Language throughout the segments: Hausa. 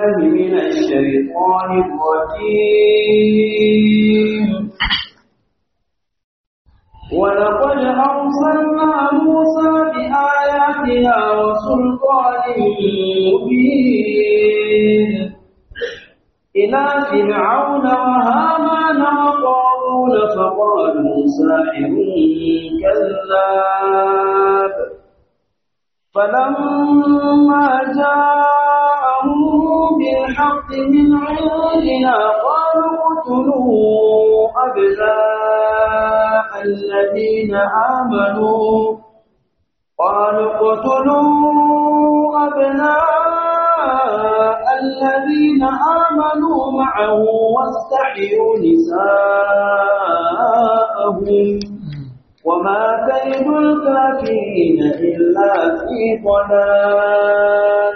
بالله من الشيطان الرجيم ولقد أرسلنا موسى بآياتنا وسلطان مبين إلى فرعون وهامان وقارون فقالوا ساحر كذاب فلما جاءهم بالحق من عندنا قالوا اقتلوا أبناء الذين آمنوا قالوا اقتلوا أبناء الذين آمنوا معه واستحيوا نساءهم وما كيد الكافرين إلا في ضلال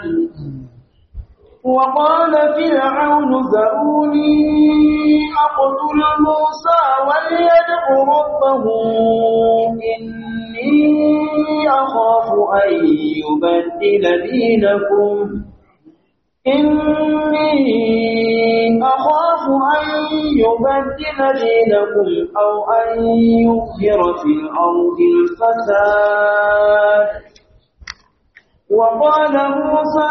وقال فرعون ذروني أقتل موسى وليدع ربه إني أخاف أن يبدل دينكم إني أخاف أن يبدل دينكم أو أن يظهر في الأرض الفساد وقال موسى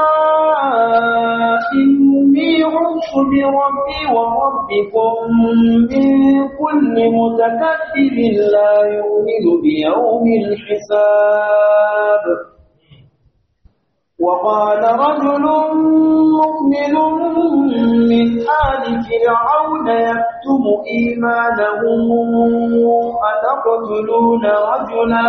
إني عشت بربي وربكم من كل متكبر لا يؤمن بيوم الحساب وقال رجل مؤمن من آل فرعون يكتم إيمانه أتقتلون رجلا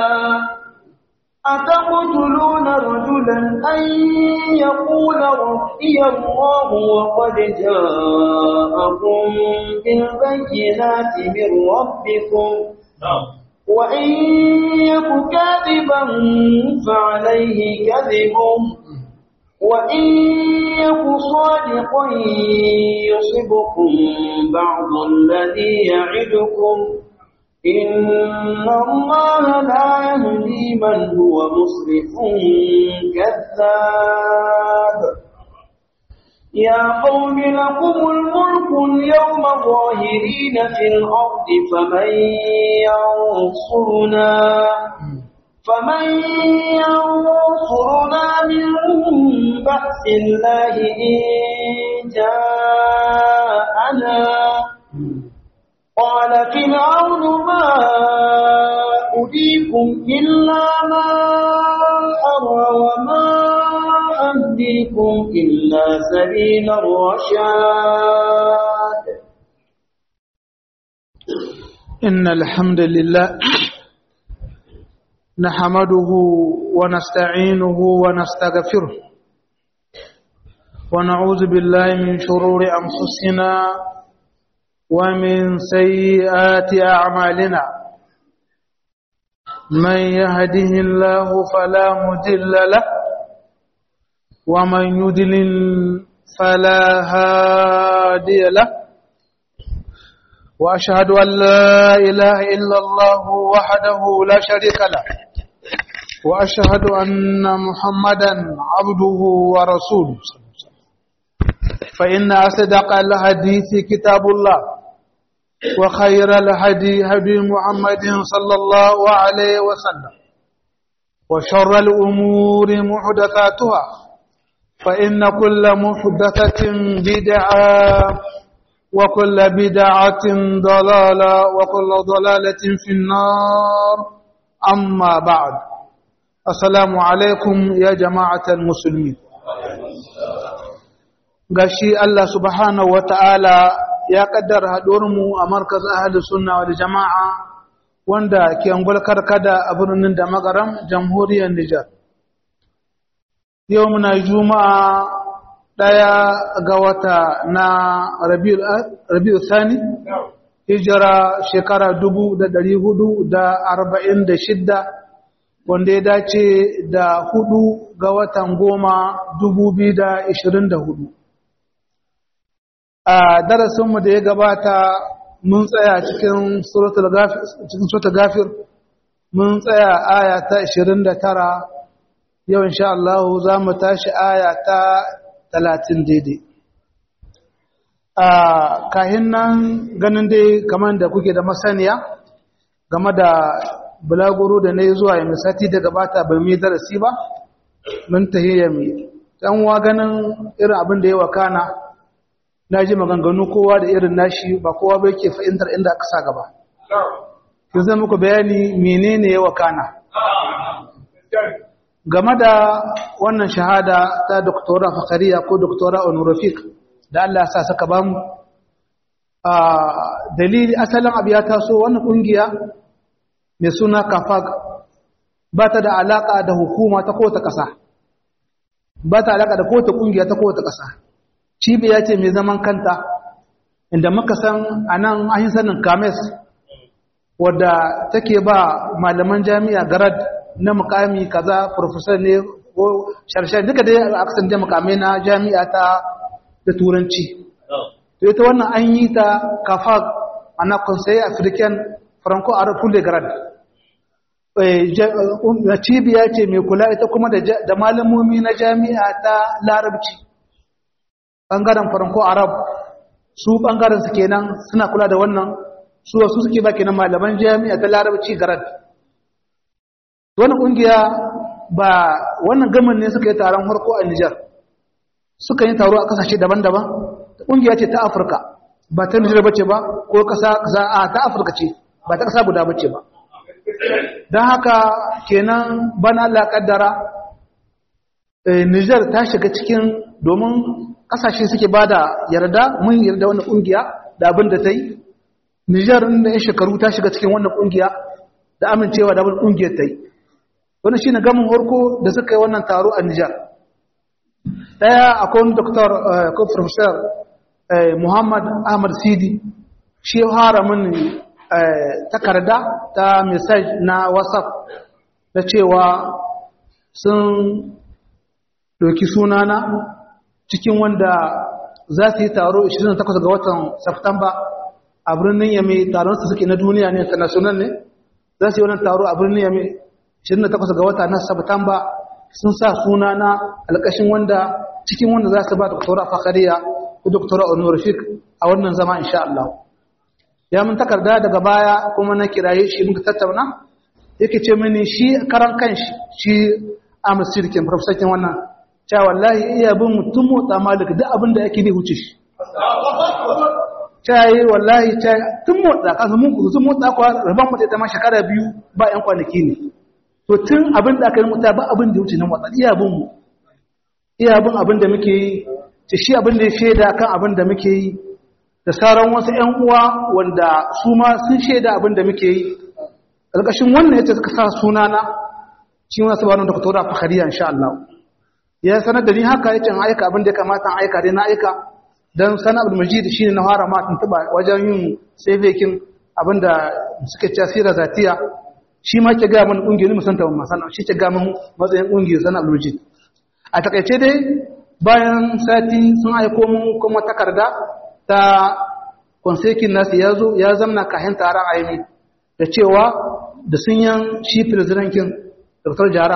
أتقتلون رجلا أن يقول ربي الله وقد جاءكم بالبينات من ربكم وإن يك كاذبا فعليه كذبه وإن يك صادقا يصبكم بعض الذي يعدكم إن الله لا يهدي من هو مسرف كذاب يا قوم لكم الملك اليوم ظاهرين في الأرض فمن ينصرنا فمن ينصرنا من بأس الله إن جاءنا قال فرعون ما أريكم إلا ما أرى وما أهديكم إلا سبيل الرشاد إن الحمد لله نحمده ونستعينه ونستغفره ونعوذ بالله من شرور أنفسنا ومن سيئات أعمالنا من يهده الله فلا مضل له ومن يضلل فلا هادي له وأشهد أن لا إله إلا الله وحده لا شريك له وأشهد أن محمدا عبده ورسوله فإن أصدق الحديث كتاب الله وخير الهدي هدي محمد صلى الله عليه وسلم وشر الأمور محدثاتها فإن كل محدثة بدعة وكل بدعة ضلالة وكل ضلالة في النار أما بعد السلام عليكم يا جماعة المسلمين gashi Allah subhanahu wa ta'ala ya kaddara mu a markaz ahli sunna wal jama'a wanda ke angol karkada a birnin da magaram jamhuriyar Nijar. Yau muna juma'a ɗaya ga wata na Rabi'u Sani, hijira shekara dubu da ɗari hudu da arba'in da shidda wanda ya dace da hudu ga watan goma dubu biyu da ishirin da hudu. a darasinmu da ya gabata mun tsaya cikin suratul gafir mun tsaya aya ta 29 yau insha Allah za mu tashi aya ta talatin daidai a kahin nan ganin dai kamar da kuke da masaniya game da bulaguro da na yi zuwa yami sati da gabata bai mai darasi ba mun tahiyya mai ɗan wa ganin irin abin da ya wakana na ji maganganu kowa da irin nashi ba kowa bai ke fahimtar inda aka sa gaba kin zai muku bayani menene ya wakana game da wannan shahada ta doktora fakariya ko doktora onurafik da Allah sa saka ba mu a dalili asalin abu ya taso wannan kungiya mai suna kafag ba ta da alaka da hukuma ta kowace ƙasa ba ta alaka da kowace kungiya ta kowace ƙasa cibiya ce mai zaman kanta inda muka san a nan an yi sanin kames wadda take ba malaman jami'a garad na mukami kaza professor ne ko sharshen duka dai a kasan da mukamai na jami'a ta da turanci to ita wannan an yi ta kafa ana conseil african franco arab full grad cibiya ce mai kula ita kuma da malamomi na jami'a ta larabci bangaren franco arab su bangaren su kenan suna kula da wannan su wasu suke ba kenan malaman jami'a ta larabci grad wannan kungiya ba wannan gamin ne suka yi taron harko a Nijar suka yi taro a kasashe daban-daban kungiya ce ta Afirka ba ta Nijar bace ba ko kasa kasa a ta Afirka ce ba ta kasa guda bace ba don haka kenan bana Allah kaddara Nijar ta shiga cikin domin kasashe suke bada yarda mun yarda wannan kungiya da abin da ta yi Nijar da ya shekaru ta shiga cikin wannan kungiya da amincewa da abin kungiyar ta yi wani shi ne gamin harko da suka yi wannan taro a Nijar. Ɗaya akwai wani doktor ko professor Muhammad Ahmad Sidi shi hara mini takarda ta message na WhatsApp da cewa sun ɗauki sunana cikin wanda za su yi taro 28 ga watan Septemba a birnin Yame taron su suke na duniya ne international ne za su yi wannan taro a birnin Yame 28 ga wata na Satumba sun sa suna na alƙashin wanda cikin wanda za su ba doktora Fakariya ko doktora Onurfik a wannan zama insha Allah. Ya mun takarda daga baya kuma na kiraye shi muka tattauna yake ce mini shi karan kanshi shi Ahmad Sirkin professor wannan cewa wallahi iya bin mutum motsa malik duk abin da yake ne huce shi. Cayi wallahi tun motsa kasa mun kusa motsa kwa rabon mutu ta ma shekara biyu ba 'yan kwanaki ne. to tun abin da aka yi mutu ba abin da wuce nan watsa iya bin mu iya bin abin da muke yi ce shi abin da ya shaida kan abin da muke yi da sauran wasu ƴan uwa wanda su ma sun shaida abin da muke yi ƙarƙashin wannan yace suka sa sunana shi wani sabanin da kutura fakariya insha Allah ya sanar da ni haka yace in aika abin da ya kamata in aika dai na aika dan sana abdul majid shine na fara ma tuntuba wajen yin savekin abin da suke cewa sira zatiya shi ma ke gaya mana ƙungiyar musanta wa masana shi ke gaya mana matsayin ƙungiyar sana abdulmajid a takaice dai bayan sati sun aiko mun kuma takarda ta konsekin nasu ya zo ya zamna kayan taron aimi da cewa da sun yan shi filizirankin dr jara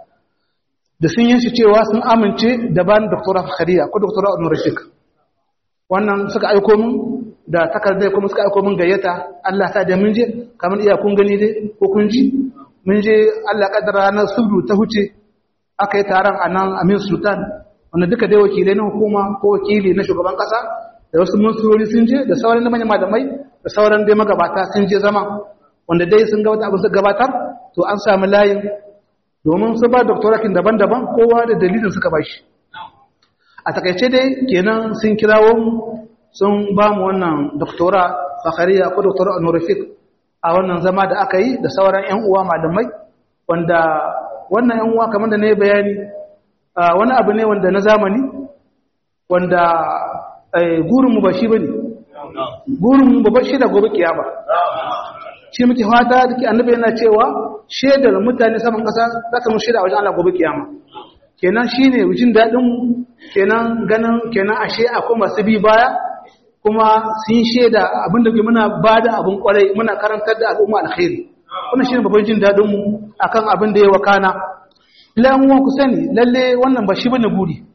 da sun yan shi cewa sun amince da ban dr fakhariya ko dr al-rashik wannan suka aiko mun da takardar kuma suka aiko min gayyata Allah ta da mun je kamar iya kun gani dai ko kun ji mun je Allah kaddara ranar subdu ta huce aka yi taron a nan Amin Sultan wanda duka dai wakilai na hukuma ko wakili na shugaban kasa da wasu munsurori sun je da sauran manyan malamai da sauran dai magabata sun je zama wanda dai sun ga wata abin su gabatar to an samu layin domin su ba doktorakin daban-daban kowa da dalilin suka ba shi a takaice dai kenan sun kirawo mu sun ba mu wannan doktora fakariya ko doktora honorific a wannan zama da aka yi da sauran 'yan uwa malamai wanda wannan 'yan uwa kamar da na yi bayani wani abu ne wanda na zamani wanda gurinmu ba shi ba ne gurinmu ba shi da gobe kiyama shi muke fata da ke annabi yana cewa shaidar mutane saman ƙasa za ta mun shaida a wajen Allah gobe kiyama kenan shine jin daɗin kenan ganin kenan ashe akwai masu bi baya kuma sun shaida abinda ke muna ba da abin kwarai muna karantar da al'umma alkhairi wannan shine babban jin daɗin mu akan abin da ya wakana lalle ku sani lalle wannan ba shi bane buri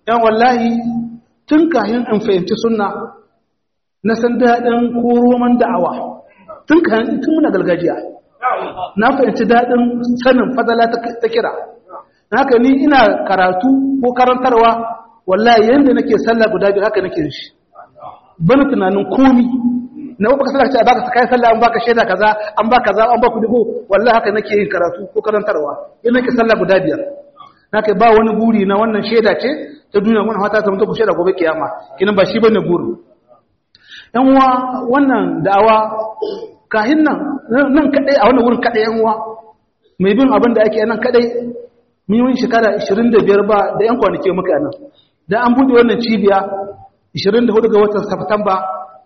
yan wallahi tun kayan in fahimci sunna na san daɗin ko roman da'awa tun kayan tun muna gargajiya na fahimci daɗin sanin fadala ta kira haka ni ina karatu ko karantarwa wallahi yanda nake sallah guda biyu haka nake shi bana tunanin komi na baka sallah ce baka kai sallah an baka shaida kaza an baka kaza an baka dugo wallahi haka nake yin karatu ko karantarwa in nake sallah guda biyar nake ba wani buri na wannan shaida ce ta duniya wannan fata ta mutu ku shaida gobe kiyama kinan ba shi bane buri yan uwa wannan da'awa kahin nan nan kadai a wannan wurin kadai yan uwa mai bin abin da ake nan kadai mun yi shekara 25 ba da yan kwanaki muka nan da an bude wannan cibiya 24 ga watan September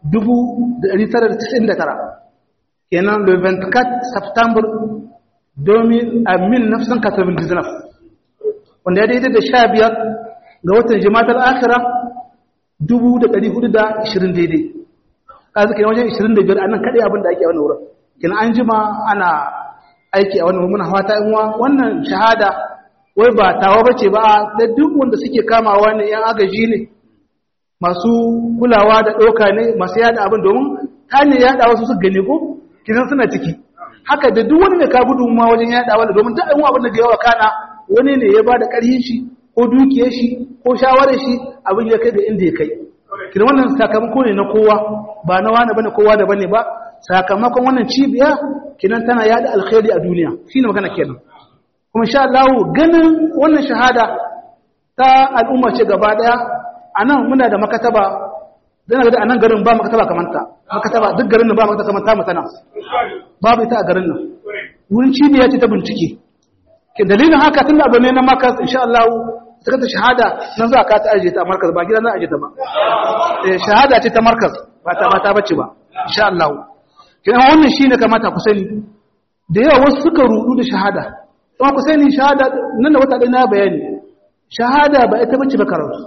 1999 kenan le 24 September 2000 a 1999 wanda ya daidai da 15 ga watan Jumada al-Akhira 1420 daidai kaza kenan wajen 25 annan kadai abin da ake a wannan wurin kenan an jima ana aiki a wannan muna fata in wannan shahada wai ba tawa bace ba da duk wanda suke kamawa ne yan agaji ne masu kulawa da ɗauka ne masu yada abin domin ta ne yada wasu su gane ko kinan suna ciki haka da duk wani mai ka gudu ma wajen yada wani domin duk ayyuka abin da ga yawa kana wani ne ya bada ƙarfin shi ko dukiyar shi ko shawarar shi abin ya kai da inda ya kai kinan wannan sakamako ne na kowa ba na wani bane kowa da bane ba sakamakon wannan cibiya kinan tana yada alkhairi a duniya shine magana kenan kuma sha Allah ganin wannan shahada ta al'umma ce gaba daya anan muna da makataba dan ga anan garin ba makataba kamar ta makataba duk garin nan ba makataba kamar ta mutana babu ita a garin nan wurin cibiya ce ta bincike ke dalilin haka tun abu ne na makas insha Allah ta kata shahada nan za ka ta aje ta markaz ba gidan na aje ta ba eh shahada ce ta markaz ba ta ba ta bace ba insha Allah kina wannan shine kamata ku sani da yawa wasu suka rudu da shahada kuma ku sani shahada nan da wata ɗaya na bayani shahada ba ita bace ba karatu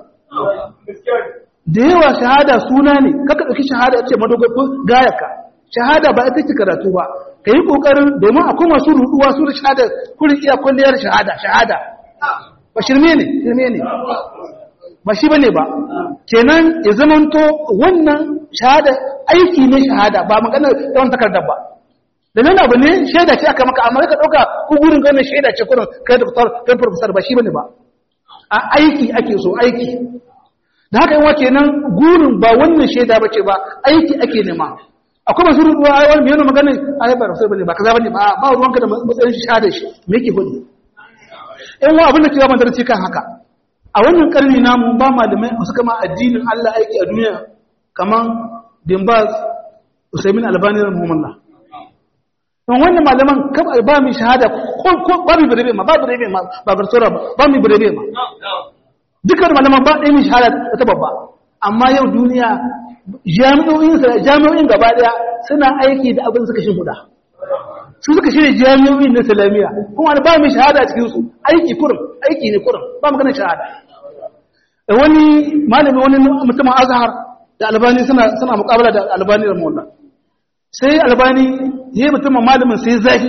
da yawa shahada suna ne kaka ɗauki shahada ce madogon gayaka shahada ba ita ce karatu ba ka yi ƙoƙarin domin akwai masu ruduwa su da shahada kurin iya kwalliyar shahada shahada ba shirme ne shirme ne ba shi bane ba kenan ya zamanto wannan shahada aiki ne shahada ba magana yawan takardar ba da nan abu ne shaida ce aka maka amma ka dauka ko gurin ganin shaida ce kurin kai doktor kai professor ba shi bane ba a aiki ake so aiki da haka yawa kenan gurin ba wannan shaida bace ba aiki ake nema akwai masu rubuwa ai wani yana magana ai ba sai bane ba kaza bane ba ba ruwanka da matsayin shaida shi me yake hudu in wa abin da ke ba darasi kan haka a wannan karni namu ba malamai su kama addinin Allah aiki a duniya kaman Dimbaz Usaimin Albani rahimahullah don wannan malaman ba mu shahada ko ba mu birebe ma ba birebe ma ba barsora ba ba mu birebe ma dukkan malaman ba ɗaya mu shahada ta babba amma yau duniya jami'o'in jami'o'in gaba daya suna aiki da abin suka shi guda su suka shirya jami'o'in na islamiyya kuma ba mu shahada cikin su aiki kurum aiki ne kurum ba mu ganin shahada wani malami wani mutumin azhar da albani suna suna muqabala da albani da mawalla sai albani ya yi mutumin malamin sai zahi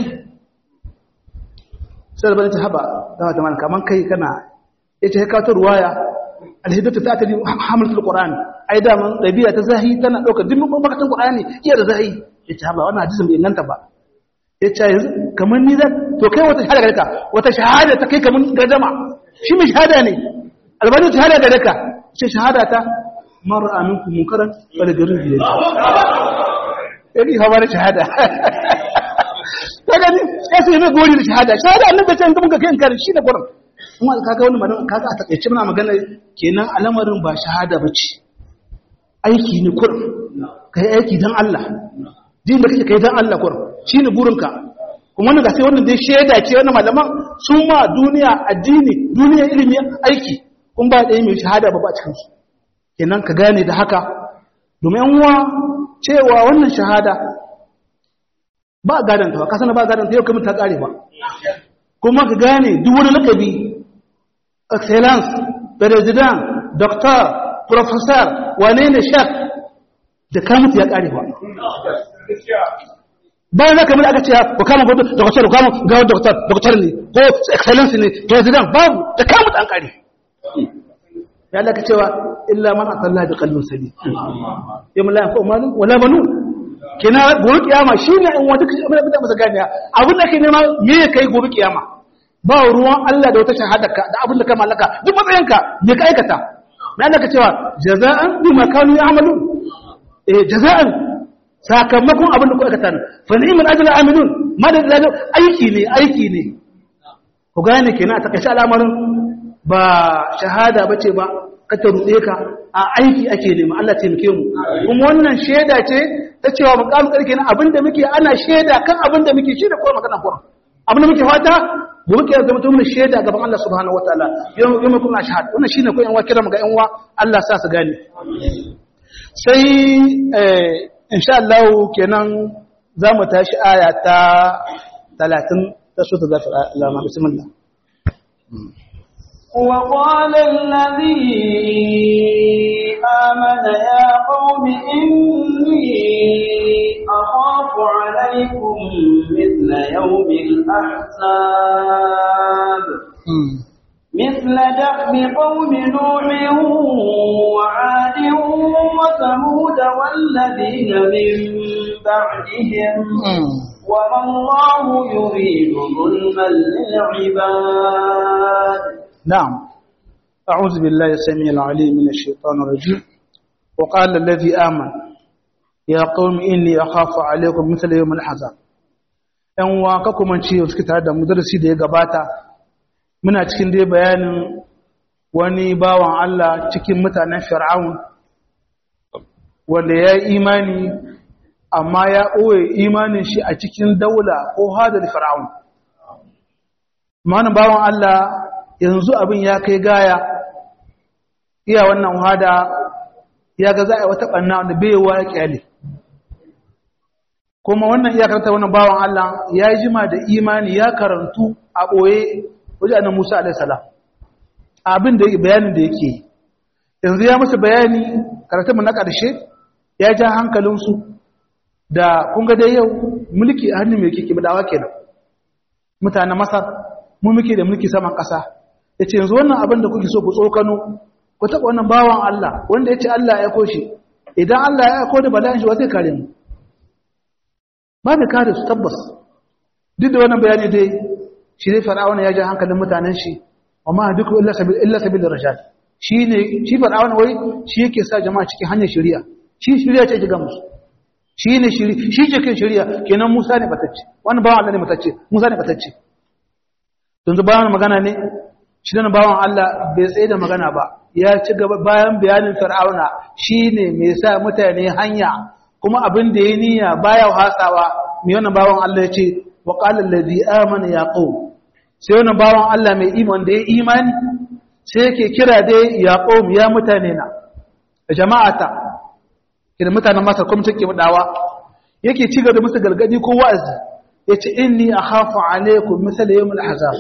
sai albani ta haba da wata mana kaman kai kana ya ce haka ta ruwaya alhidatu ta ta hamlatul qur'ani ai da man dabi'a ta zahi tana dauka duk makatan qur'ani iya da zahi ya ce haba wannan hadisin bai inganta ba ya ce yanzu kamar ni da to kai wata shahada gare ka wata shahada ta kai kamar gadama shi mai shahada ne albani ta shahada gare ka ce shahada ta mara aminku munkaran wal garin biyar yadda hawa na shahada ta gani ya sai mai gori da shahada shahada annan bai can gaban ka kai kare shi da gurin kuma kaga wani magana kaga a takaice muna magana kenan al'amarin ba shahada bace aiki ne kurin kai aiki dan Allah din da kake kai dan Allah kurin shine burinka kuma wannan ga sai wannan dai shaida ce wannan malaman sun ma duniya addini duniya ilimi aiki kun ba da mai shahada ba ba cikin su kenan ka gane da haka domin yan uwa cewa wannan shahada ba gadanta ba kasana ba gadanta yau kamar ta kare ba kuma ka gane duk wani lakabi excellence president doctor professor wane ne shek da kamutu ya kare ba bayan zaka mai aka ce ku kama gudu doctor kama ga doctor doctor ne ko excellence ne president babu da kamutu an kare ya Allah ka cewa illa man atalla bi qalbin salim yamma la yanfa malun wala banun kina gobe kiyama shine in wata kace abin da masa ganiya abin da kai nema me kai gobe kiyama ba ruwan Allah da wata shahadarka da abin da ka mallaka duk matsayinka me ka aikata me Allah ka cewa jaza'an bima kanu ya'malun eh jaza'an sakamakon abin da ku aikata fa ni'mal ajru amilun madad aiki ne aiki ne ku gane kenan a takaice al'amarin ba shahada bace ba ka ta ruɗe ka a aiki ake nema Allah taimake mu kuma wannan shaida ce ta cewa mukamin karke na abinda muke ana shaida kan abinda muke shi da kuma magana kuwa abinda muke fata gobe ke zama mutum shaida gaban Allah subhanahu wataala yau yau kuma shahada wannan shine ko yan wa kira ga yan wa Allah sa su gane sai eh insha Allah kenan zamu tashi aya ta 30 ta sura zafir Allah bismillah وقال الذي آمن يا قوم إني أخاف عليكم مثل يوم الأحزاب مثل دأب قوم نوح وعاد وثمود والذين من بعدهم وما الله يريد ظلما للعباد نعم أعوذ بالله السميع العليم من الشيطان الرجيم وقال الذي آمن يا قوم إني أخاف عليكم مثل يوم الحزاب ‘yan uwa kakumanci suke tare da mudarsi da ya gabata muna cikin dai bayanin wani bawan Allah cikin mutanen fir'aun wanda ya yi imani amma ya ɓoye imanin shi a cikin daula ko hadar fir'aun mana bawan Allah yanzu abin ya kai gaya iya wannan hada ya ga za a yi wata ɓanna wanda bai wa ya ƙyale kuma wannan iya karanta wannan bawan Allah ya yi jima da imani ya karantu a ɓoye wajen annan Musa alaihissalam abin da bayanin da yake yanzu ya musu bayani karatunmu na ƙarshe ya ja hankalinsu da kun ga dai yau mulki a hannun mai kike dawa kenan mutanen Masar mu muke da mulki saman ƙasa ya ce yanzu wannan abin da kuke so ku tsokano ku taɓa wannan bawan Allah wanda ya ce Allah ya koshi idan Allah ya aiko da bala'in shi wa zai kare mu ba mai kare su tabbas duk da wannan bayani dai shi dai fara'auna ya ja hankalin mutanen shi amma duk illa sabil illa sabil rashad shi ne shi fara'auna wai shi yake sa jama'a cikin hanyar shari'a shi shari'a ce ga musu shi ne shiri shi ke kan shari'a kenan Musa ne batacce wannan bawan Allah ne batacce Musa ne batacce yanzu bayan magana ne shi dan bawan Allah bai tsaye da magana ba ya ci gaba bayan bayanin fir'auna shine mai sa mutane hanya kuma abin da ya niyya baya hasawa mai wannan bawan Allah ya ce wa qala allazi amana ya qaum sai wannan bawan Allah mai iman da ya imani sai yake kira dai ya qaum ya mutane na jama'ata kira mutanen Masar kuma take dawa yake ci gaba da musu gargadi ko wa'azi yace inni akhafu alaykum misal yawm al-ahzab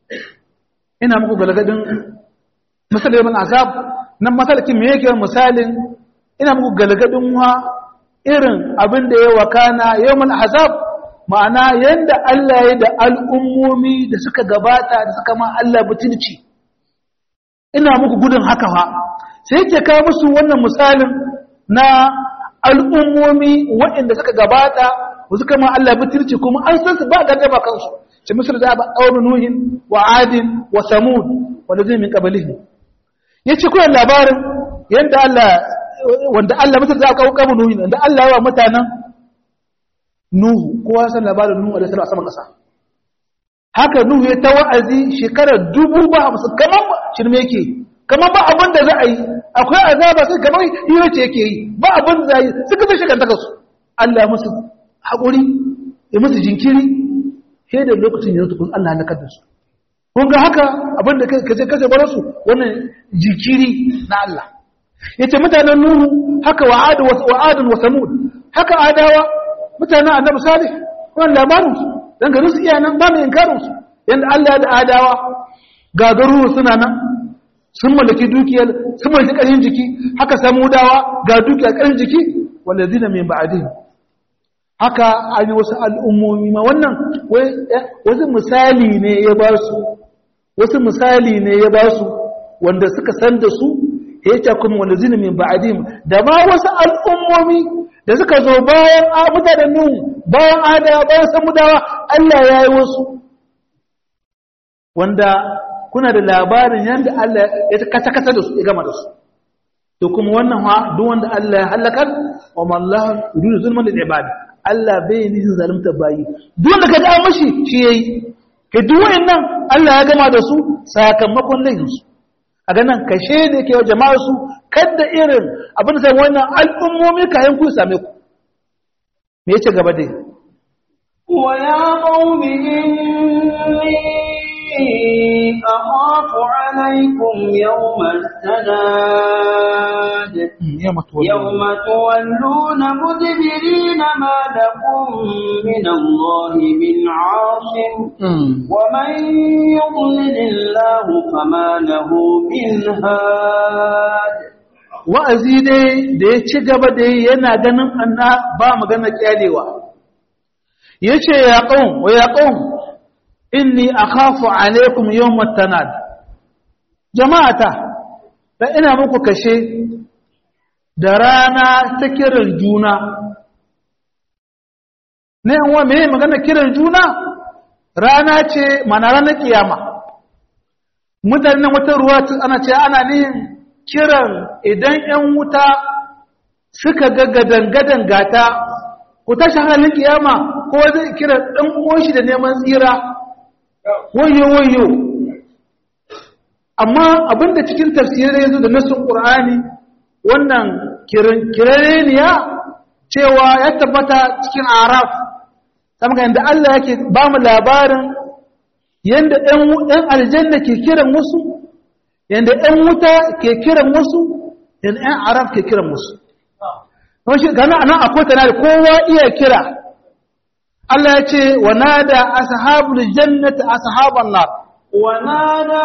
ina muku galgadin misal yawm al-ahzab nan masalakin me yake misalin ina muku galgadin wa irin abin da ya wakana yawm al-ahzab ma'ana yanda Allah ya da al'ummomi da suka gabata da suka ma Allah butulci ina muku gudun haka fa sai yake kawo musu wannan misalin na al'ummomi waɗanda suka gabata suka ma Allah butulci kuma an san su ba gardama kansu ce misir da ba ɗaurin nuhin wa adin wa samud wanda zai min ƙabalihi ya ce kuwa labarin yadda Allah wanda Allah misir da aka kawo nuhin wanda Allah yawa mutanen nuhu kowa san labarin nuhu a da a saman ƙasa haka nuhu ya ta wa'azi shekarar dubu ba hamsin kamar shirme yake kamar ba abin da za a yi akwai azaba sai kamar hira ce yake yi ba abin da za a yi suka zai shekantaka su Allah musu haƙuri ya musu jinkiri sai da lokacin yanzu kun Allah halakar da su kun ga haka abinda kace kace bar su wannan jikiri na Allah yace mutanen nuhu haka wa adu wa adun wa samud haka adawa mutanen annabi salih wannan labarin su dan garin su iyanan ba mai inkarin su yanda Allah da adawa ga garuru suna nan sun mallaki dukiyar sun mallaki ƙarfin jiki haka samudawa ga dukiyar ƙarfin jiki walladina min ba'dihim haka an yi wasu al'ummomi ma wannan wasu misali ne ya ba su wasu misali ne ya ba su wanda suka san da su ya ce kuma wani zini min ba'adim da ma wasu al'ummomi da suka zo bayan a mutanen nuhu bayan ada bayan samudawa Allah ya yi wasu wanda kuna da labarin yadda Allah ya kasa-kasa da su ya gama da su to kuma wannan ha duk wanda Allah ya halakar wa mallahu yuridu zulman lil ibad Allah bai nihin zalunta bayi duk wanda kaga an mashi shi yayi ke duk wayannan Allah ya gama da su sakamakon laifin su a ganin kashe da yake jama'a su kada irin abin da sai wannan al'ummomi kayan ku same ku me yace gaba dai wa ya qaumi inni أخاف عليكم يوم التناد يوم تولون مدبرين ما لكم من الله من عاصم ومن يضلل الله فما له من هاد wa'azi dai da ya ci gaba da yana ganin anna ba magana kyalewa yace ya qaum wa ya qaum inni akhafu alaikum yawmat tanad jama'ata da ina muku kashe da rana ta kiran juna ne an wa meye magana kiran juna rana ce mana ranar kiyama mutane wata ruwa ana ce ana nihin kiran idan yan wuta suka ga gadan gata ku tashi halin kiyama ko zai kira ɗan uwan shi da neman tsira wayo wayo amma abinda cikin tafsirai yanzu da nasin qur'ani wannan kirareniya cewa ya tabbata cikin araf saboda yadda Allah yake ba mu labarin yadda ɗan aljanna ke kiran wasu yadda ɗan wuta ke kiran wasu yadda ɗan araf ke kiran wasu gana anan akwai tana da kowa iya kira Allah ya ce wa nada ashabul jannati ashaban nar wa nada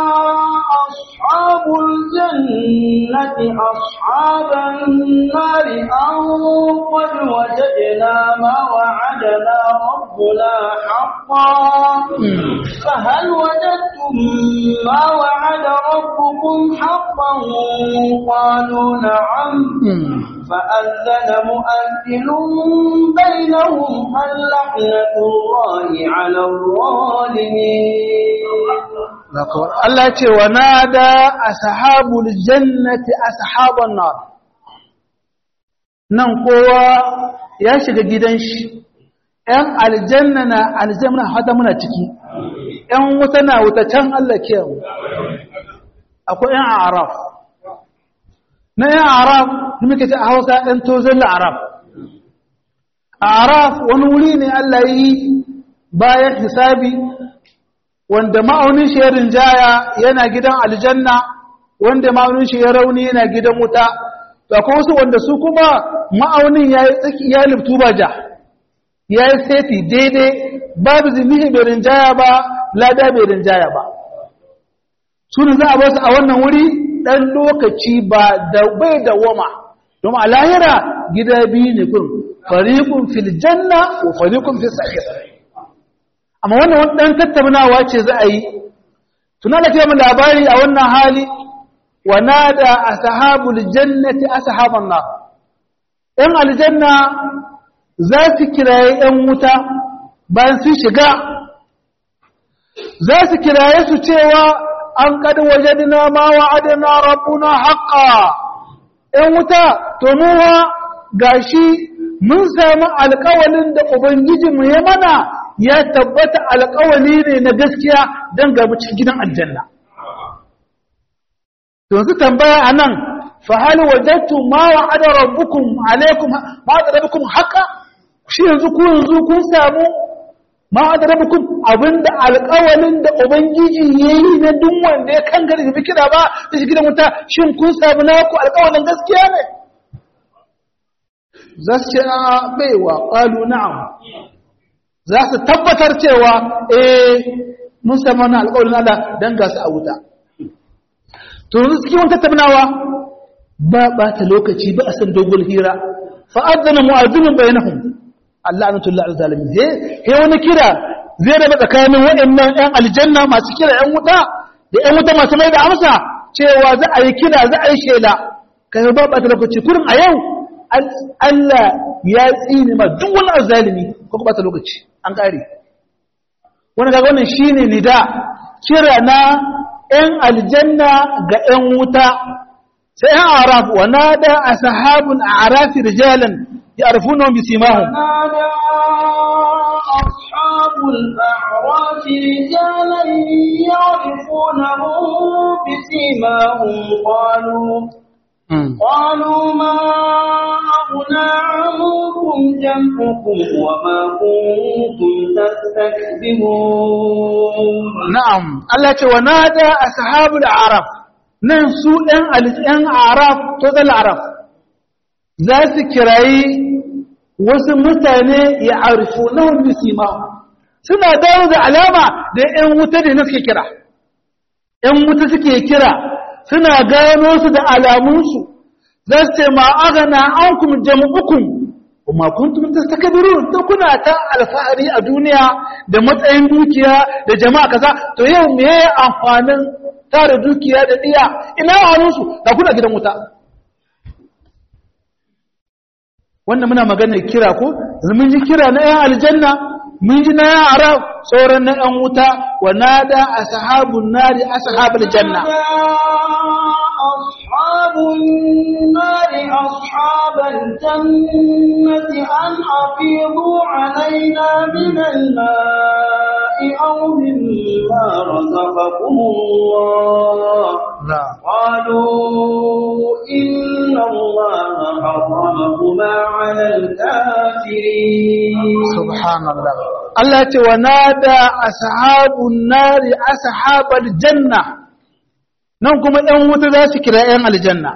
ashabul jannati ashaban nar an qad wajadna ma wa'adana rabbuna haqqan fa hal wajadtum ma wa'ada rabbukum haqqan qalu na'am فأذن مؤذن بينهم اللعنة الله على الظالمين Allah ce wa nada ashabul jannati ashaban nar nan kowa ya shiga gidan shi ‘yan aljanna na aljanna hada muna ciki ‘yan wuta na wuta can Allah ke akwai ‘yan araf na ‘yan araf da muke ce a hausa ‘yan tozon araf a araf wani wuri ne Allah yi bayan hisabi wanda ma'aunin shi ya rinjaya yana gidan aljanna wanda ma'aunin shi ya rauni yana gidan wuta to akwai wasu wanda su kuma ma'aunin ya yi tsaki ya liftu ba ja ya yi seti daidai babu zimihi bai rinjaya ba lada bai rinjaya ba su za a basu a wannan wuri ɗan lokaci ba da bai da wama don a lahira gida biyu ne kun fariƙun fil janna wa fariƙun fil sa'ir amma wannan wani ɗan tattaunawa ce za a yi tuna da mu labari a wannan hali wa nada ashabul jannati ashaban nar ɗan aljanna za su kiraye ɗan wuta bayan sun shiga za su kiraye su cewa an kad wajadna ma wa'adna rabbuna haqqan ɗan wuta to muwa gashi mun samu alƙawalin da ubangijinmu ya mana ya tabbata alƙawali ne na gaskiya don gabu cikin gidan aljanna. Yanzu tambaya a nan, fahali wajattu ma wa ada rabbukum alaikum ma da rabbukum haka, shi yanzu ku yanzu kun samu ma da rabbukum abinda alƙawalin da Ubangiji ya yi na duk wanda ya kan gari da kira ba da shi gidan wuta, shin kun samu naku alƙawalin gaskiya ne? Za su ce a baiwa ƙalu na'am. za su tabbatar cewa eh mun samu wannan alƙawarin Allah dan ga su a wuta to yanzu cikin wata tattaunawa ba ɓata lokaci ba a san dogon hira fa adzana mu'azzinun bainahum Allah anatullahi alzalimin he he wani kira zai raba tsakanin waɗannan ƴan aljanna masu kira ƴan wuta da ƴan wuta masu mai da amsa cewa za a yi kira za a yi shela kai ba ba ta lokaci kurin a yau Allah ya tsine ma duk wani azzalimi ko ba ta lokaci an kare wannan kaga wannan shine nida kira na ‘yan aljanna ga ‘yan wuta, sai ‘yan araf wa na da a sahabun a arafi rijalan ya arfu nan bisi mahu. أصحاب الأعراف رجالا يعرفونهم بسيماهم قالوا قالوا ما أغنى عنكم جمعكم وما كنتم تستكبرون نعم الله ونادى أصحاب الأعراف nan su ‘yan araf to da araf za su kirayi wasu mutane ya arifu na wani sima suna dawo da alama da ‘yan wuta da na suke kira ‘yan wuta suke kira suna gano su da alamunsu za su ce ma agana an kuma jam'ukun kuma kuntum tastakbirun to kuna ta alfahari a duniya da matsayin dukiya da jama'a kaza to yau me yayi amfanin tare dukiya da diya ina wani su da kuna gidan wuta wannan muna magana kira ko mun ji kira na yan aljanna mun ji na yan arab sauran na yan wuta wa nada ashabun nari ashabul janna أصحاب النار أصحاب الجنة أن أفيضوا علينا من الماء أو مما رزقكم الله لا. قالوا إن الله حرمهما على الكافرين subhanallah Allah ce wa nada ashabun nari ashabal janna nan kuma ɗan wuta za su kira ‘yan aljanna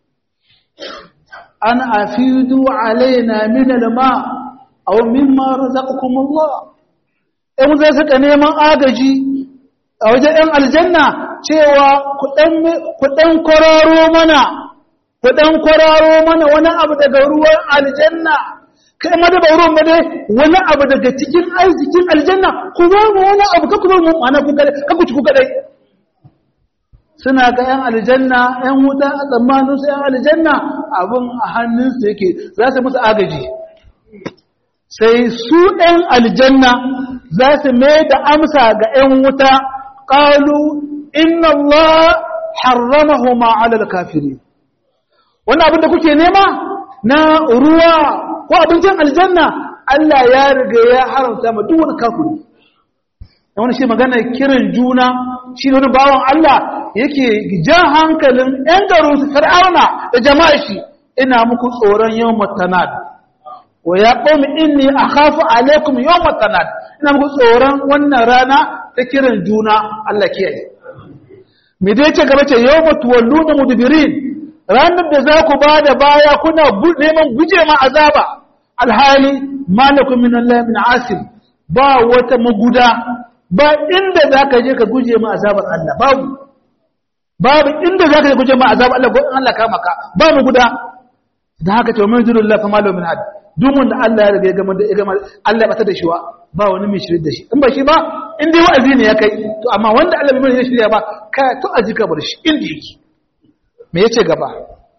an afidu alaina min alma aw mimma razaqakumullah ‘yan wuta suka neman agaji a wajen ‘yan aljanna cewa ku ɗan kwararo mana ku ɗan kwararo mana wani abu daga ruwan aljanna kai ma da ba ruwan ba dai wani abu daga cikin arzikin aljanna ku ba mu wani abu ka ku ba mu ana ku kadai ka ku ci ku kadai suna ga yan aljanna yan wuta a tsammanin su yan aljanna abun a hannunsu yake za su musu agaji sai su yan aljanna za su mai da amsa ga yan wuta qalu inna Allah harramahuma ala al-kafirin wannan abin da kuke nema na ruwa ko abincin aljanna Allah ya riga ya haramta ma duk wani kafiri da wani shi magana kiran juna shi wani bawan Allah yake jan hankalin ‘yan garin su fir'auna da jama'a shi ina muku tsoron yau matanad wa ya ƙomi inni a hafi alaikum yau matanad ina muku tsoron wannan rana ta kiran juna Allah kiyaye me dai ce gaba ce yau matuwallu na mudubirin ranar da za ku ba da baya kuna neman guje ma azaba alhali malakun min Allah min asim ba wata maguda ba inda za ka je ka guje ma azabar Allah babu babu inda za ka je guje ma azabar Allah ko in Allah kama ka ba maguda da haka ce min zurul la fa malu min had duk wanda Allah ya riga ya gama da ya gama Allah ya bata da shi wa ba wani mai shirye da shi in ba shi ba in dai wa'azi ne ya kai to amma wanda Allah bai mai shirya ba ka to aji ka bar shi inda yake me yace gaba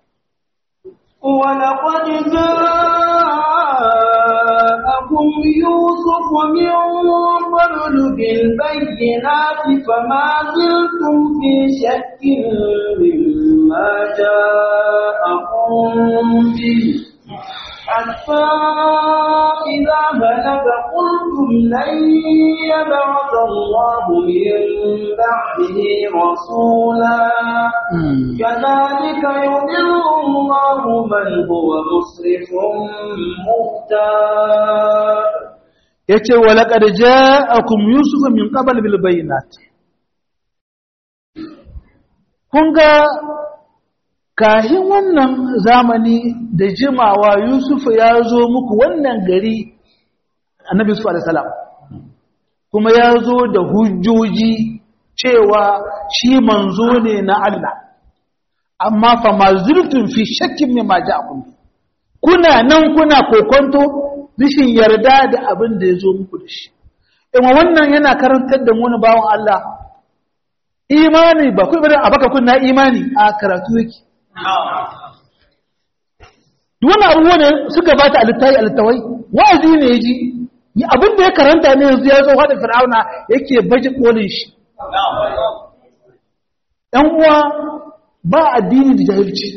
ولقد جاءكم يوسف من قبل بالبينات فما زلتم في شك مما جاءكم به حتى إذا هلك قلتم لن يبعث الله من بعده رسولا كذلك يضل الله من هو مسرف مختار yace walaqad ja'akum yusuf min qabl bil bayinat kun ga kahin wannan zamani da jimawa yusuf ya zo muku wannan gari annabi yusuf alaihi salam kuma ya zo da hujjoji cewa shi manzo ne na Allah amma fa ma zurtun fi shakkin mimma ja'akum kuna nan kuna kokonto rishin yarda da abin da ya zo muku da shi ima wannan yana karantar da wani bawan Allah imani ba kun bari a baka kun na imani a karatu yake duk wani abubuwa ne suka ba ta alittai alittawai wa'azi ne ya ji abin da ya karanta ne yanzu ya zo da fir'auna yake baje kolin shi ɗan uwa ba addini da jahilci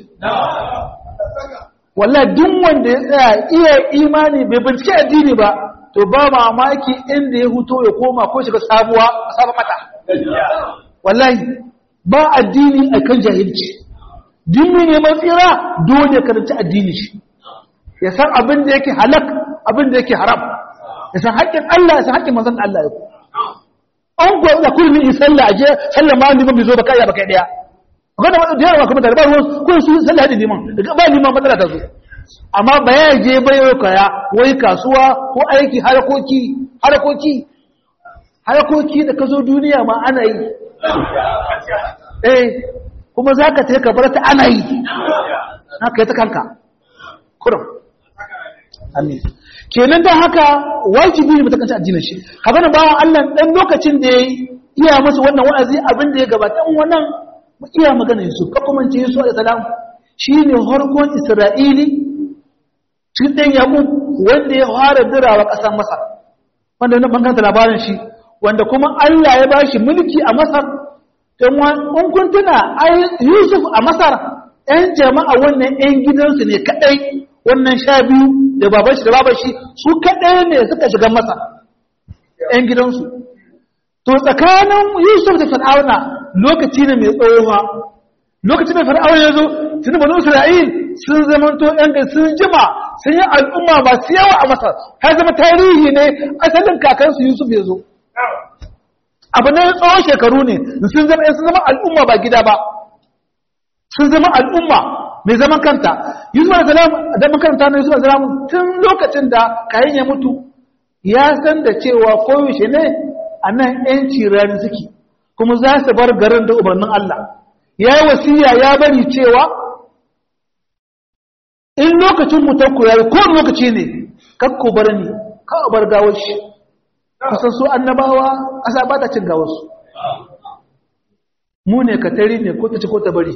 wallah duk wanda ya tsaya iya imani bai bincike addini ba to ba mamaki inda ya huto ya koma ko shiga sabuwa sabon mata wallahi ba addini akan jahilci dimmi ne matsira dole ya karanci addini shi ya san abin da yake halak abin da yake haram ya san haƙƙin Allah ya san haƙƙin manzon Allah ya ku an ko da kulmi in sallah aje sallah ma liman bai zo ba kai ba kai daya akwai da wani da yawa kuma da ba ruwan kun su sallah da liman daga ba liman matsala ta zo amma ba ya je bai yau kaya wai kasuwa ko aiki harakoki harakoki harakoki da ka zo duniya ma ana yi eh kuma za ka ka bar ta ana yi haka yi ta kanka kurum amin kenan don haka wajibi ne matakanci addinin shi haka na bawan allah ɗan lokacin da ya iya masa wannan wa'azi abin da ya gabata wannan iya magana yusuf ka kuma ce yusuf da salam shi ne harkon isra'ili cikin ɗan yaƙub wanda ya fara dirawa ƙasar masar wanda na banganta labarin shi wanda kuma allah ya ba shi mulki a masar in kun tuna yusuf a masar ‘yan jama'a wannan ‘yan gidansu ne kaɗai wannan sha biyu da baban shi da baban shi su kaɗai ne suka shiga masar ‘yan gidansu to tsakanin yusuf da fir'auna lokaci ne mai tsohuwa lokacin da fir'auna ya zo tuni banu isra'il sun zamanto ‘yan ga sun jima sun yi al'umma masu yawa a masar har zama tarihi ne asalin kakansu yusuf ya zo abu ne tsawon shekaru ne sun zama sun zama al'umma ba gida ba sun zama al'umma mai zaman kanta yusuf al-salam da makaranta na yusuf al-salam tun lokacin da kayan ya mutu ya san da cewa koyaushe ne a nan yanci rani suke kuma za su bar garin da umarnin Allah ya yi wasiya ya bari cewa in lokacin mutanku ya yi ko lokaci ne kakko bar ni kawo bar gawar shi kusan su annabawa ƙasa ba ta cin gawarsu mu ne katari ne ko ta ci ko ta bari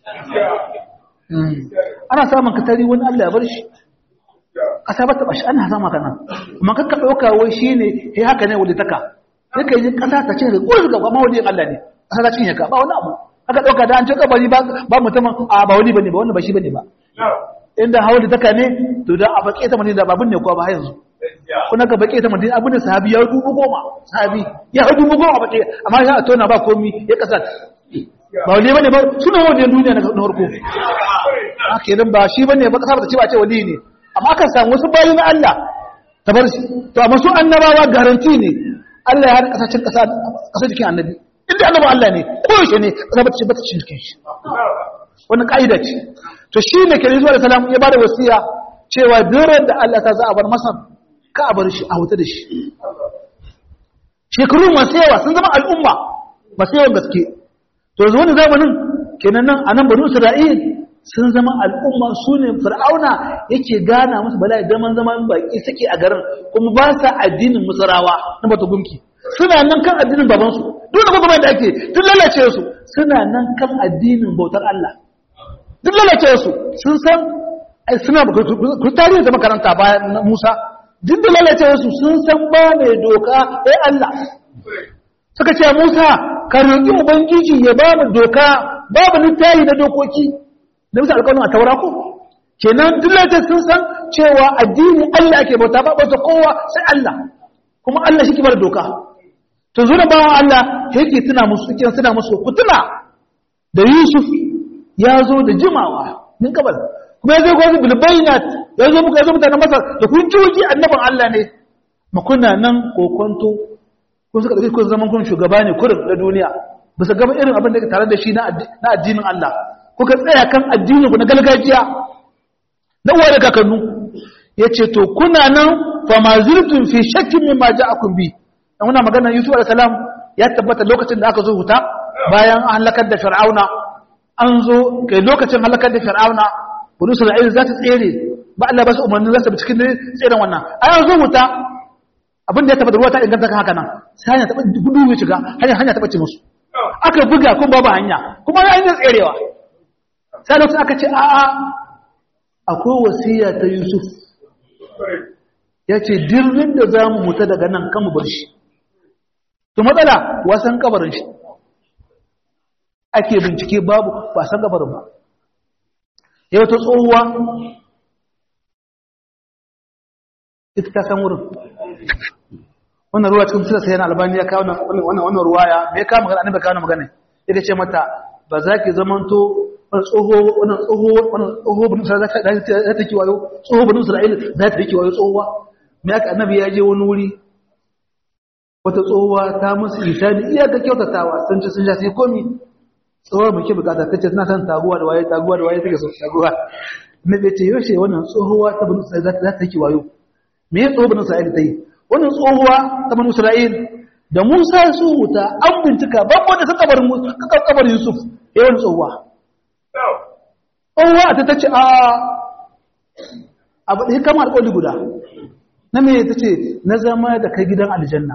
ana samun katari wani Allah ya bar shi ƙasa ba ta bashi ana sama kana amma kakka ɗauka wai shi ne ya haka ne wani taka ya ka yi ƙasa ta cin ko ga ma wani Allah ne ƙasa ta cinye ka ba wani abu haka ɗauka da an ce kabari ba mutumin a ba wani bane ba wani ba shi bane ba inda hawa da taka ne to da a baƙe ta mutum da babun ne ko ba yanzu kuna ga baƙe ta mutum abin da sahabi ya dubu goma sahabi ya dubu goma baƙe amma ya a tona ba komi ya ƙasa ba wani bane ba suna wani duniya na farko a kenan ba shi bane ba ƙasa ba ta ce ba ce wali ne amma akan samu wasu bayan Allah ta bar shi to amma su annabawa garanti ne Allah ya haɗa ƙasashen ƙasa jikin annabi inda annabi Allah ne ko yaushe ne ƙasa ba ta ce ba ta cikin shi wannan ƙa'ida ce to shi ne ke zuwa da salam ya bada wasiya cewa biran da Allah ta za a bar masar ka a bar shi a wuta da shi shekaru masu yawa sun zama al'umma masu yawan gaske to yanzu wani zamanin kenan nan a nan banu isra'il sun zama al'umma su ne fir'auna yake gana musu bala'i zaman zaman baki suke a garin kuma ba sa addinin musarawa na bata gumki suna nan kan addinin babansu duk da kuma da ake duk lalace su suna nan kan addinin bautar Allah duk lalace su sun san suna ku tarihi da makaranta bayan Musa duk da lalace su sun san ba mai doka ai Allah suka ce Musa ka roƙi ubangiji ya ba mu doka babu littafi na dokoki da musu alƙawarin a taura ko kenan duk lalace sun san cewa addini Allah ake bauta ba bauta kowa sai Allah kuma Allah shi ke bar doka to zo da bawan Allah yake tuna musu yake tuna musu ku tuna da Yusuf ya zo da jimawa min kabal kuma ya zo gwazi bilbayinat ya zo muka ya zo mutanen masar da hujjoji annaban Allah ne makuna nan kokonto kun suka ɗauki kun zaman kun shugaba ne kurin na duniya ba su gaba irin abin da ke tare da shi na addinin Allah kuka tsaya kan addinin ku na gargajiya na uwa da kakannu ya ce to kuna nan fa ma zirtun fi shakkin min ma ja'akum bi dan muna magana Yusuf alaihi salam ya tabbata lokacin da aka zo huta bayan an halakar da Fir'auna an zo kai lokacin halakar da fir'auna bulu isra'il za ta tsere ba Allah ba su umarni za su bi cikin tseren wannan a yanzu wuta abin da ya tabbata ruwa ta inganta kan haka nan sai hanya taɓa gudu ya shiga hanya hanya taɓa ce musu aka buga kuma babu hanya kuma ya hanyar tserewa sai lokacin aka ce a'a akwai wasiya ta yusuf ya ce dirrin da za mu mutu daga nan kan mu bar shi to matsala wasan kabarin shi ake bincike babu ba san kabarin ba yau ta tsohuwa ita ta san wurin wannan ruwa cikin sila sai yana albani ya kawo wannan ruwaya bai kawo magana annabi kawo magana ita ce mata ba za ki zamanto wannan tsoho wannan tsoho wannan tsoho bin sa za ta ki wayo tsoho bin Isra'ila za ta ki wayo tsohuwa me aka annabi ya je wani wuri wata tsohuwa ta musu isani iya ga kyautatawa sun ci sun ja sai komi tsohuwa muke bukata tace tana san taguwa da waye taguwa da waye take so taguwa ne bai ce yaushe wannan tsohuwa ta bin Isra'ila za ta ki wayo me ya tsoho bin Isra'ila ta yi wannan tsohuwa ta bin Isra'ila da Musa ya so wuta an bincika babu da sun kabarin Musa kabarin Yusuf yayin tsohuwa tsohuwa ta ta ce a abu ɗaya kama alƙoli guda na me ta ce na zama da kai gidan aljanna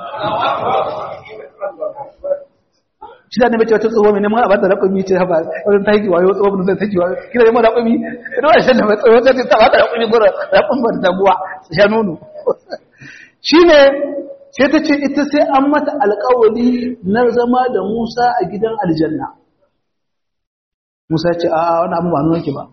shi da ne mace wata tsohuwa mai neman a bata raƙumi ce haɓa wajen ta haiki wayo tsohuwa zai ta ki wayo kira neman raƙumi ina wa shan da mai tsohuwa ta ce ta bata raƙumi gura raƙun ba ta buwa sha nono shi ne sai ta ce ita sai an mata alƙawali na zama da musa a gidan aljanna Musa ce a wani abu ba nuna ke ba.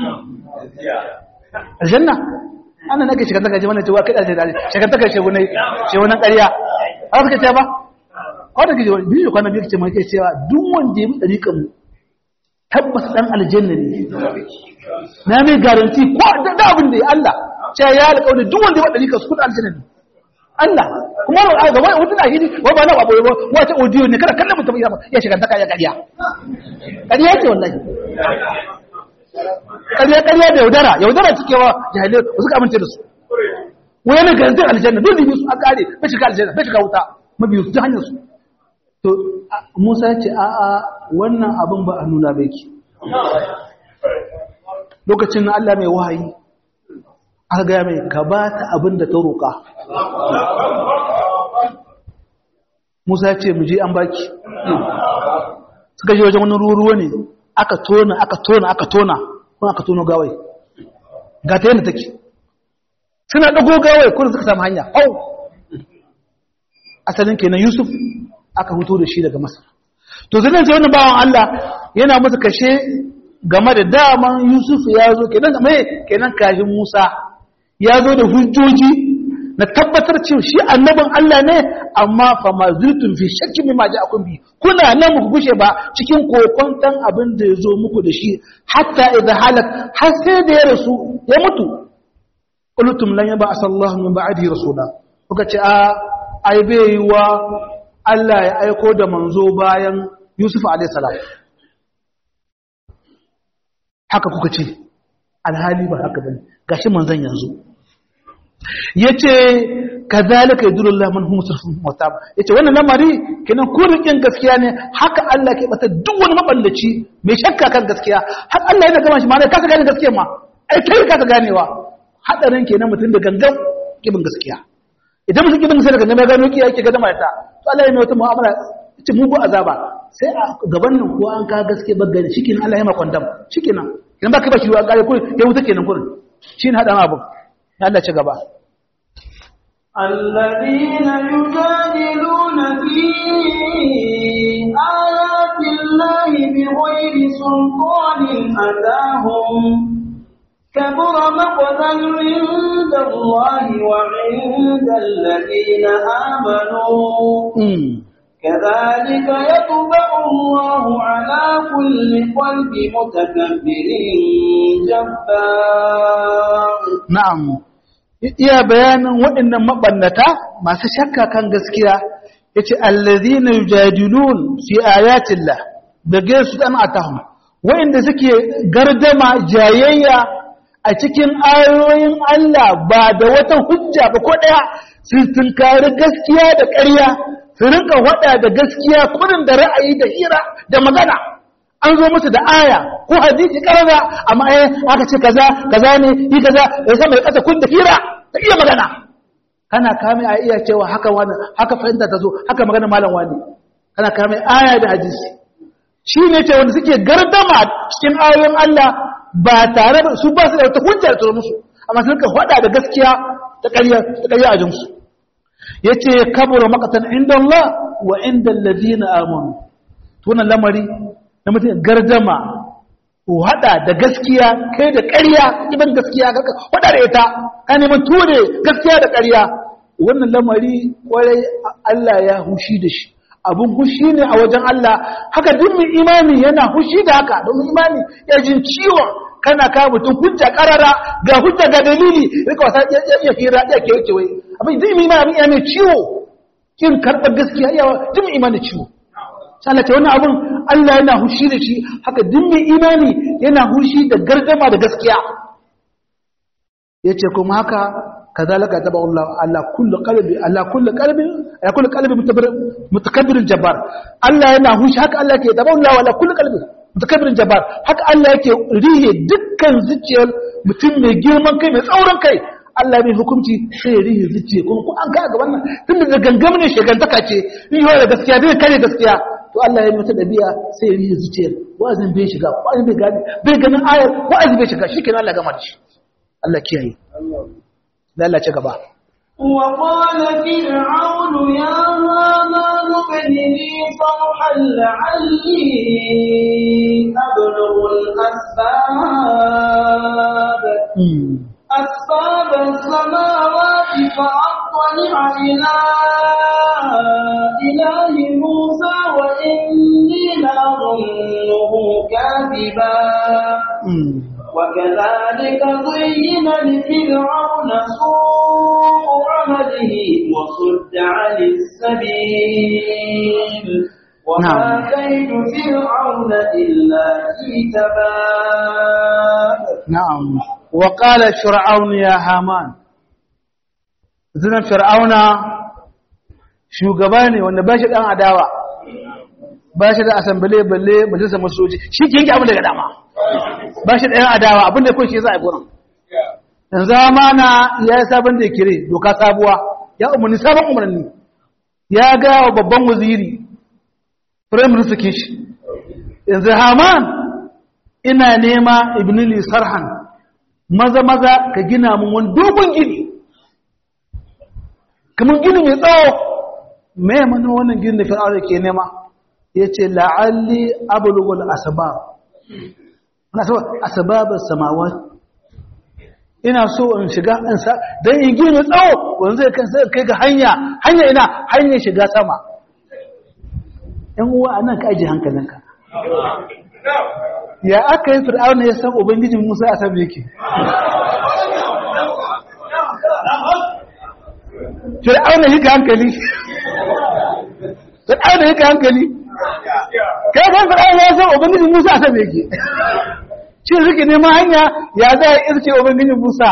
Aljanna? Ana nake shekantaka ce mana cewa kai ɗarshe ɗarshe, shekantaka ce wani ce wani ƙarya. A suka ce ba? Kawai da ke wani biyu kwanan biyu ce mai cewa duk wanda ya bi ɗariƙan mu tabbas ɗan aljanna ne. Na mai garanti ko da abin da ya Allah. Ce ya alƙawari duk wanda ya bi ɗariƙan su kuɗin aljanna ne. Allah kuma a gaba wata na hidi wa ba na ba boye ba wata audio ne kada kallon mutum ya shiga ta kaya kariya kariya ce wallahi kariya kariya da yaudara yaudara suke wa jahilai ba su amince da su wani ne garantin aljanna dole ne su an kare bai shiga aljanna bai shiga wuta mabiyu su ta hanyar su to Musa ya ce a a wannan abin ba a nuna bai ki lokacin Allah mai wahayi aka gaya mai ka ba ta abin da ta roƙa Musa ya ce mu je an baki suka je wajen wani ruwa ne aka tona aka tona aka tona kuma aka tono gawai ga ta yadda take suna ɗago gawai kuma suka samu hanya hau asalin kenan Yusuf aka huto da shi daga Masar to zai ce wani bawan Allah yana masa kashe game da daman Yusuf ya zo kenan mai kenan kashin Musa ya zo da hujjoji na tabbatar cewa shi annabin Allah ne amma fa ma zurtun fi shakki mimma ja'akum bi kuna nan muku gushe ba cikin kokontan abin da yazo muku da shi hatta idza halak har sai da ya rasu ya mutu qultum lan yaba asallahu min ba'dihi rasula kuka ce a ai bai wa Allah ya aiko da manzo bayan Yusuf alayhi salam haka kuka ce alhali ba haka bane gashi manzon yanzu yace kazalika yadullahu man hum musrifun mutab yace wannan lamari kenan ko rikin gaskiya ne haka Allah ke bata duk wani maballaci mai shakka kan gaskiya har Allah yana gama shi ma ne kasa gane gaskiya ma ai kai kasa ganewa hadarin kenan mutum da gangan kibin gaskiya idan mutum kibin sai da gangan ya gano ki yake ga dama ta to Allah yana wata mu'amala ce mu ko azaba sai a gaban nan ko an ka gaske bagani shikenan Allah ya ma kwandam shikenan idan ba ka ba shi ruwa kare kurin ya wuta kenan kurin shine hadan abu Allah ci gaba الذين يجادلون في آيات الله بغير سلطان أتاهم كبر مقتا عند الله وعند الذين آمنوا كذلك يطبع الله على كل قلب متكبر جبار نعم iya bayanin waɗannan mabannata masu shakka kan gaskiya yace allazina yujadilun fi ayatillah bage su dan atahum waɗanda suke gardama jayayya a cikin ayoyin Allah ba da wata hujja ba ko daya su tunkari gaskiya da ƙarya su rinka wada da gaskiya kurin da ra'ayi da hira da magana an zo musu da aya ko hadisi karara amma eh aka ce kaza kaza ne yi kaza ya san mai kasa kun da hira ta iya magana kana kame a iya cewa haka wani haka fahimta ta zo haka magana malam wani kana kame aya da hadisi shi ne ce wanda suke gardama cikin ayoyin Allah ba tare da su ba su da wata hujja da musu amma sun ka faɗa da gaskiya ta ƙarya ta ƙarya a jinsu yace kabura maqatan inda Allah wa inda alladhina amanu to wannan lamari na mutum gardama ko hada da gaskiya kai da ƙarya ibn gaskiya ka hada da ita ka neman ture gaskiya da ƙarya wannan lamari kwarai Allah ya hushi da shi abun hushi ne a wajen Allah haka duk mai imani yana hushi da haka don imani ya jin ciwon kana ka mutum hujja karara ga hujja ga dalili rika wasa ya hira ya ke wuce wai abin duk mai imani abin ya mai ciwo kin karɓar gaskiya yawa duk mai imani ciwo sai ce wannan abun Allah yana hushi da shi haka duk mai imani yana hushi da gardama da gaskiya yace kuma haka kazalika taba Allah ala kulli qalbi ala kulli qalbi ala kulli qalbi mutakabbir jabbar Allah yana hushi haka Allah ke taba Allah ala kulli qalbi mutakabbir jabbar haka Allah yake rihe dukkan zuciyar mutum mai girman kai mai tsauran kai Allah mai hukunci sai ya rihe zuciya kuma ko an ga ga wannan tun da gangam ne shegantaka ce in yi da gaskiya bai kare gaskiya to Allah ya mata dabi'a sai ya rihe zuciyar wa'azin bai shiga wa'azin bai gani bai ganin ayar wa'azin bai shiga shikenan Allah gama da shi Allah kiyaye Allah ci gaba. وقال فرعون يا هامان ابن لي صرحا لعلي أبلغ الأسباب أسباب السماوات فأطلع إلى إله موسى وإني لأظنه كاذبا وكذلك زين لفرعون سوء عمله وصد عن السبيل وما كيد فرعون إلا في تباب نعم وقال فرعون يا هامان زنا فرعون shugaba ne wanda ba shi ɗan adawa ba shi da asambale balle majalisar masoji shi ke yanke abin daga dama ba shi ɗayan adawa abinda kun shi za a gurin in zamana ya yi sabon da kire doka sabuwa ya umarni sabon umarni ya ga wa babban waziri firayim minister shi yanzu haman ina nema ibnili sarhan maza maza ka gina mun wani dogon gini kamar gini mai tsawo mai mana wannan gini da fir'aura ke nema ya ce la'alli abulugul asbab ana so asbabus samawat ina so in shiga in sa dan in gina tsawo wanda zai kan sai kai ga hanya hanya ina hanya shiga sama ɗan uwa anan ka aje hankalinka ya aka yi fir'auna ya san ubangijin Musa a sabu yake fir'auna yake hankali fir'auna yake hankali kai kan fir'auna ya san ubangijin Musa a sabu yake shi suke neman hanya ya za a irke ubangijin Musa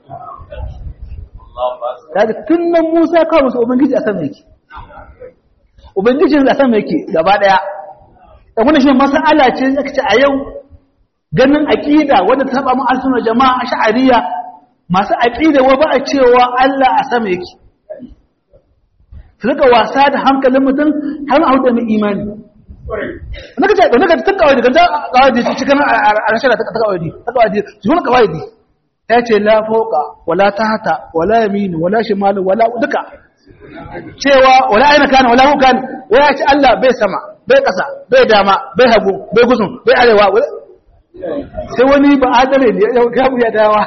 daga tun nan Musa kawo musu ubangiji a sabu yake ubangijin a sabu yake gaba daya da wani shi masala ce zaka ce a yau ganin aqida wanda ta saba mu alsunna jama'a ash'ariyya masu aqida wa ba a cewa Allah a sama yake su rika wasa da hankalin mutum har ma da mai imani naka ce naka ta kawai da kawai da cikin arshada ta kawai ta kawai su ne kawai ta ce la fawqa wala tahta wala yamin wala shimal wala duka cewa wala aina kana wala hu kana waya ce Allah bai sama bai ƙasa bai dama bai hagu bai gusun bai arewa sai wani ba adale ne ya gabu ya dawa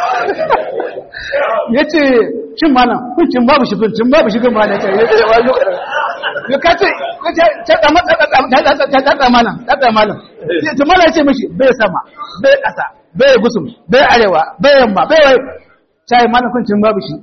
ya ce cin mana cin babu shi cin babu shi gama ne ya ce wa yau ya kace ta tsama ta tsama malam ta tsama malam ta mala ce mishi bai sama bai ƙasa bai gusun bai arewa bai yamma bai wai sai mana cin babu shi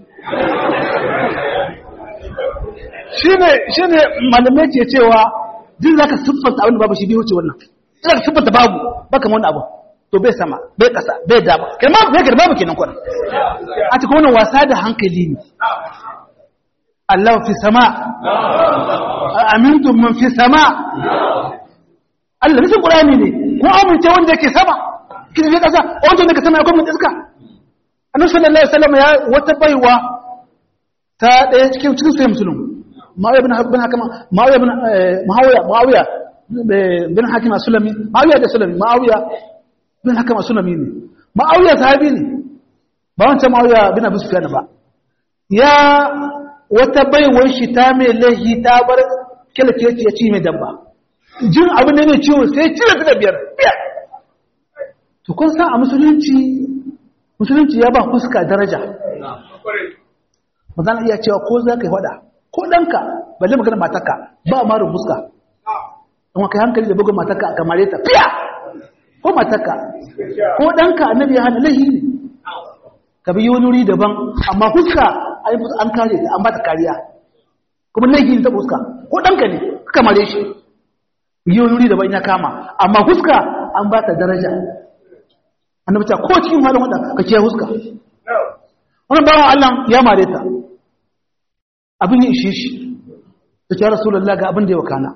shi ne malamai ke cewa jin za ka siffanta abin da babu shi bai wuce wannan za ka siffanta babu baka wani abu to bai sama bai kasa bai dama kai ma bai ga babu kenan kwanan a cikin wannan wasa da hankali ne Allah fi sama amintum man fi sama Allah nufin Qur'ani ne ko amince wanda yake sama kin ne kasa wanda yake sama ya kuma iska annabi sallallahu alaihi wasallam ya wata baiwa ta daya cikin cikin sai musulmi Muawiya bin bin Hakama Muawiya bin Muawiya Muawiya bin Hakim Sulami Muawiya da Sulami Muawiya bin Hakama Sulami ne Muawiya sahabi ne ba wancan Muawiya bin Abu Sufyan ba ya wata baiwar shi ta mai lahi ta bar kilkeci ya ci mai dabba jin abin da mai ciwo sai cire ta da biyar biyar to kun san a musulunci musulunci ya ba fuska daraja ba za iya cewa ko za ka yi wada ko ɗanka balle magana matarka ba a marin fuska don kai hankali da bugun matarka a kamare ta fiya ko matarka ko ɗanka annabi ya hana lahi ne ka bi wani wuri daban amma fuska an kare ta an ba ta kariya kuma lahi ne ta fuska ko ɗanka ne ka kamare shi yi wani wuri daban ya kama amma fuska an ba ta daraja annabi ta ko cikin halin wadda ka kiyaye fuska wannan bawan Allah ya mare ta abin ya ishe shi da ce rasulullah ga abin da ya wakana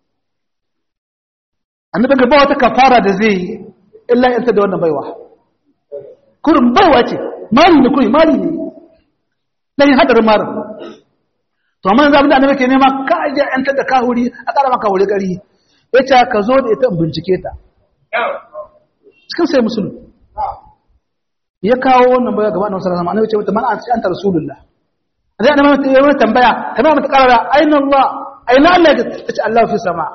annabi ga ba wata kafara da zai yi illa yanta da wannan baiwa kurin baiwa ce mari ne kurin mari ne dan hadar marin to amma yanzu abin da annabi ke nema ka aje yanta da kahuri a ƙara maka wuri gari yace ka zo da ita in bincike ta cikin sai musulmi ya kawo wannan baya gaba na wasu rahama annabi ce mata man an anta rasulullah zai annabi mata yayin tambaya tambaya mata karara aina allah aina allah ta ce allah fi sama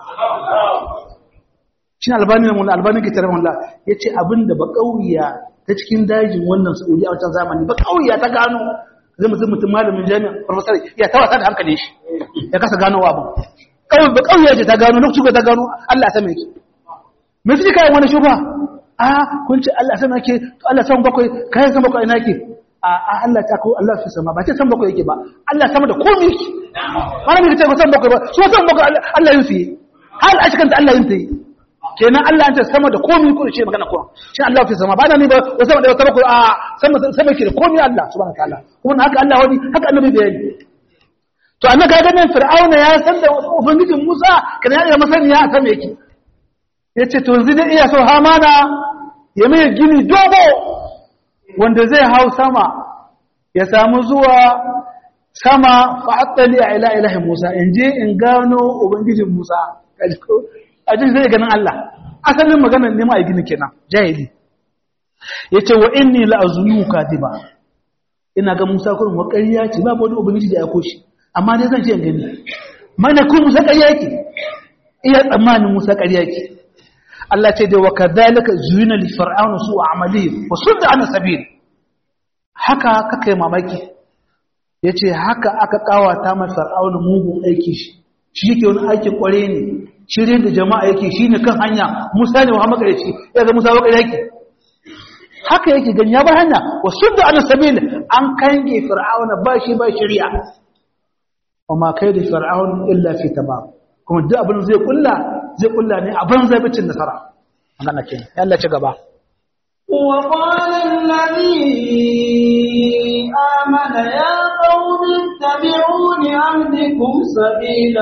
shin albani ne mun albani ke tare mun yace abinda ba kauya ta cikin dajin wannan saudi a wancan zamani ba kauya ta gano zai mutum mutum malamin jami'a professor ya tawasa da hankalin shi ya kasa gano abu kawai ba kauya ce ta gano lokacin ta gano allah ya same ki me suke kai wani shubha a kun ce Allah sama ke to Allah sama bakwai kai sama bakwai ina ke a Allah ta ko Allah fi sama ba ce sama bakwai yake ba Allah sama da komai yake malami ka ce ko sama bakwai ba so sama bakwai Allah yin su yi hal a cikin Allah yin su yi kenan Allah ya ce sama da komai ko ce magana ko shi Allah fi sama ba na ni ba ko sama da wata bakwai a sama sama ke da komai Allah subhanahu wataala kuma haka Allah wani haka annabi bayani to annabi ga ganin fir'auna ya san da ubangijin Musa kana ya masaniya a sama yake yace to yanzu dai iya so hamana ya mai gini dogo wanda zai hau sama ya samu zuwa sama fa'attali a ila ilahi Musa in je in gano ubangijin Musa a jin zai ganin Allah asalin maganar nema a gini kenan jahili yace wa inni la azunu kadiba ina ga Musa kurin wa ƙarya ce ba wani ubangiji da ya koshi amma dai zan ce in gani mana ku Musa ƙarya yake iya tsammanin Musa ƙarya yake Allah ce da wa kadhalika zuyina li fir'auna su amali wa sudda an sabil haka kake mamaki yace haka aka kawata ma fir'auna mugun aiki shi shi yake wani aikin kware ne shirye da jama'a yake shine kan hanya Musa ne Muhammad ya ce ya ga Musa wakari yake haka yake gani ya ba hanya wa sudda an sabil an kange fir'auna ba shi ba shari'a wa ma kai da fir'auna illa fi tamam kuma duk abin zai kulla zai kulla ne a banza bicin nasara magana ke Allah ci gaba وقال الذي آمن يا قوم اتبعون أهدكم سبيل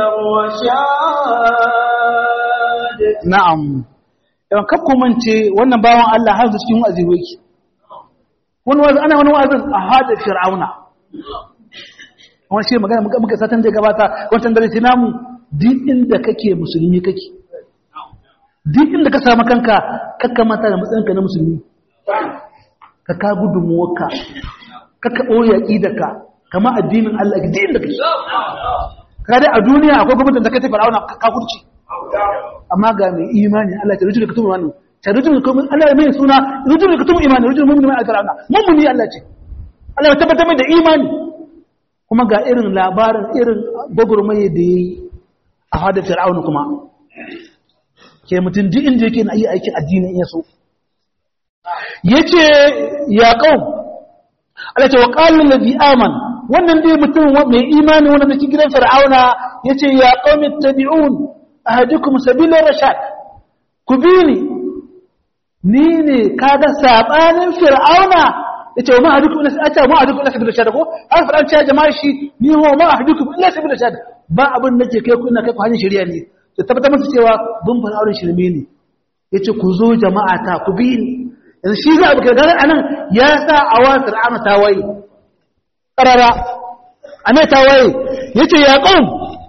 الرشاد na'am yawan kakku mance wannan bawan Allah har cikin wa'azi wake wani wa'azi ana wani wa'azin a hada fir'auna wani shi magana muka satan da gabata wancan dare namu duk inda kake musulmi kake duk inda ka samu kanka kakka mata da matsayinka na musulmi ka ka gudunmuwarka kakka ɓoye aƙidarka kama addinin Allah duk inda kake ka dai a duniya akwai gwamnatin da ka tafi ra'auna ka kurci amma ga mai imani Allah ta rujuna kutum imani ta rujuna kutum Allah mai suna rujuna kutum imani rujuna mu'min mai alƙur'ana mu'mini Allah ce Allah ya tabbatar mai da imani kuma ga irin labarin irin gwagwarmaye da yayi a hadar fir'auna kuma ke mutum duk inda yake na iya aikin addinin iya so yace ya qaum Allah ce wa qala allazi aman wannan dai mutum mai imani wanda nake gidan fir'auna yace ya qaumi tabi'un ahadukum sabila rashad ku bi ni ni ne kaga sabanin fir'auna yace ma ahadukum illa ata ma ahadukum illa sabila rashad ko har fir'aun ce jama'a shi ni ho ma ahadukum illa sabila rashad ba abin nake kai ku ina kai ku hanyar shari'a ne to tabbatar musu cewa bin fir'aun shirme ne yace ku zo jama'a ta ku bi ni yanzu shi za a bukar ganin anan ya sa a wa fir'auna ta waye ƙarara a mai ta waye ya ce ya ƙon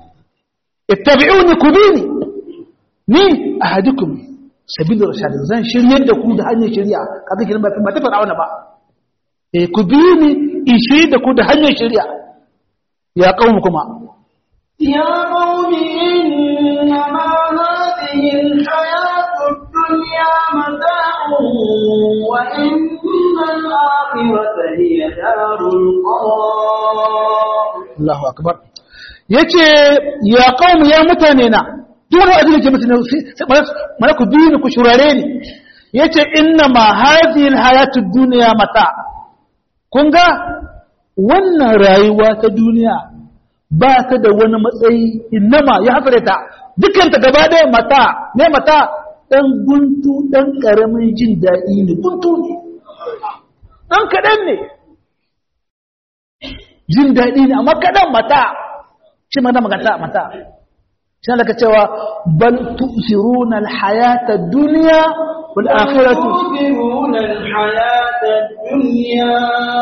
ittabi'uni kubini ni ahadukum sabilu rashad zan shiryar da ku da hanyar shari'a kaga kiran ba ta fara wani ba eh kubini in shirye da ku da hanyar shari'a ya kawo kuma يا قوم إنما هذه الحياة الدنيا متاع وإن الآخرة هي دار القرار Allahu akbar yace ya qaum ya mutane na duk wani abin da ke mutane sai mana ku biyu ku shurare ni yace inna ma hadhihi alhayatud dunya mata kun ga wannan rayuwa ta duniya ba ta da wani matsayi innama ya hasare ta dukkan ta gaba ɗaya mata ne mata dan guntu dan karamin jin daɗi ne guntu ne dan kaɗan ne jin daɗi ne amma kaɗan mata shi mana maganta mata shi ne cewa bal tu'siruna al-hayata ad-dunya wal akhiratu تؤثرون الحياة الدنيا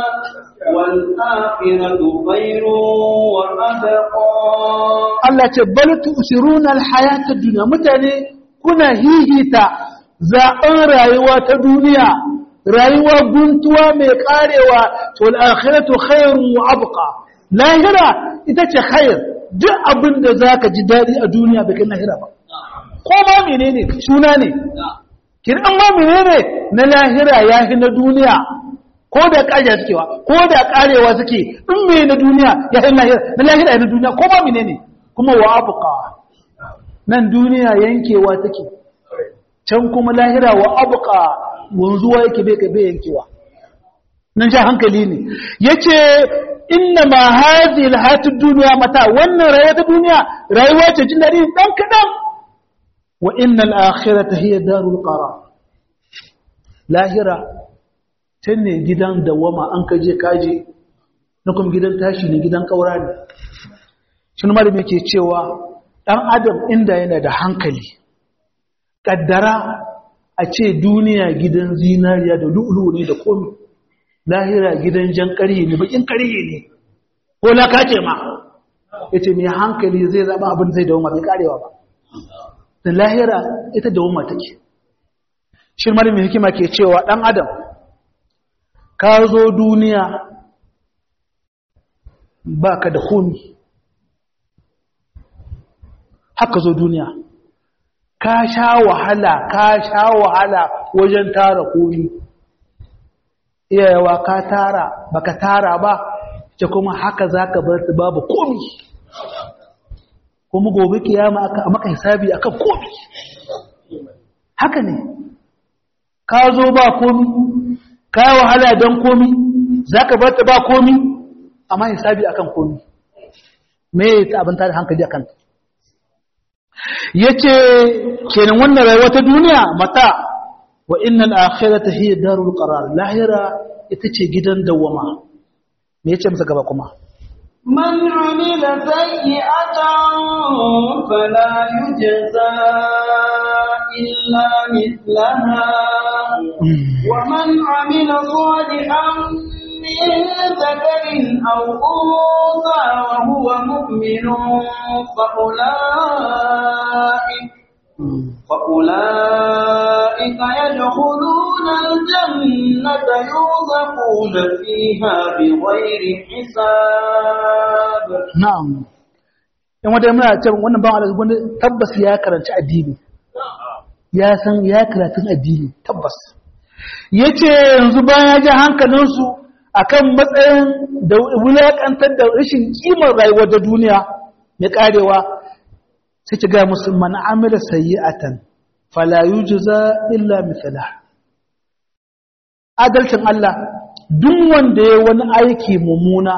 والآخرة خير وأبقى Allah ce bal tu'siruna al-hayata ad-dunya mutane kuna hihita zaɓen rayuwa ta duniya rayuwa guntuwa mai karewa to al-akhiratu khairun wa abqa lahira ita ce khair duk abin da zaka ji dadi a duniya bai kai lahira ba ko ma menene suna ne kin an ma menene na lahira yahi na duniya ko da kaja sukewa ko da karewa suke in me na duniya yahi lahira na lahira na duniya ko ma menene kuma wa abqa nan duniya yankewa take can kuma lahira wa abqa wanzuwa yake bai bai yankewa nan sha hankali ne yace inna ma hadhihi alhayatud dunya mata wannan rayuwa ta duniya rayuwa ce jin dadi dan kadan wa innal akhirata hiya darul qarar lahira tanne gidan dawama an kaje kaje na kuma gidan tashi ne gidan kaura ne shin malami yake cewa dan adam inda yana da hankali kaddara a ce duniya gidan zinariya da lu'ulu ne da komi lahira gidan jan ƙarye ne bakin ƙarye ne ko laka ce ma ya ce mai hankali zai zaɓa abin zai dawo bai ƙarewa ba da lahira ita dawo ma take shi mara mai hikima ke cewa ɗan adam ka zo duniya ba ka da komi haka zo duniya ka sha wahala ka sha wahala wajen tara komi iyayewa ka tara baka tara ba ce kuma haka zaka bar su babu komi kuma gobe kiyama aka maka hisabi akan komi haka ne ka zo ba komi ka yi wahala don komi zaka bar ta ba komi amma hisabi akan komi me ta abin tare hankali akan ta yace kenan wannan rayuwa ta duniya mata wa innal akhirata hiya darul qarar lahira ita ce gidan dawama me yace masa gaba kuma من عمل سيئة فلا يجزى إلا مثلها ومن عمل صالحا من ذكر أو أنثى وهو مؤمن فأولئك فأولئك يدخلون الجنة يرزقون فيها بغير حساب na'am in wata muna ce wannan ban Allah wanda tabbas ya karanci addini ya san ya karatun addini tabbas yace yanzu bayan ya ji hankalinsu akan matsayin da wulakantar da rashin kimar rayuwar da duniya mai karewa sai ki ga musu man amila sayyi'atan fala yujza illa mithla adalcin Allah duk wanda ya wani aiki mummuna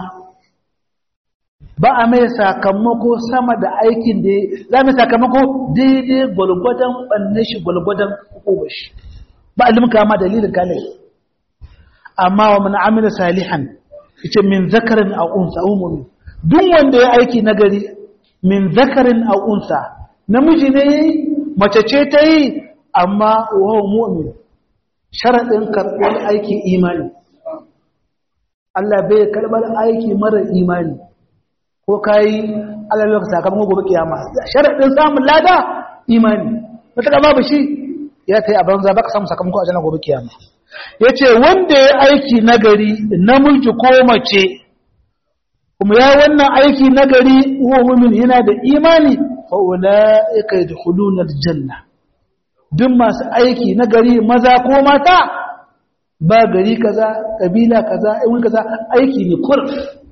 ba a mai sakamako sama da aikin da za mu sakamako daidai gwalgwadon ɓanne shi gwalgwadon hukumar shi ba a limka ma dalilin kane amma wa mana amina salihan ita min zakarin a unsa umumi duk wanda ya aiki nagari min zakarin a unsa namiji ne ya yi mace ce ta yi amma wa mu'min sharaɗin karɓar aiki imani Allah bai karɓar aiki mara imani ko kai Allah ya sakamakon gobe kiyama sharadin samun lada imani mutaka babu shi ya kai a banza baka samu sakamako a jannar gobe kiyama yace wanda ya aiki nagari namiji ko mace kuma ya wannan aiki nagari huwa mu'min yana da imani fa ulaika yadkhuluna aljanna duk masu aiki nagari maza ko mata ba gari kaza kabila kaza wani kaza aiki ne kur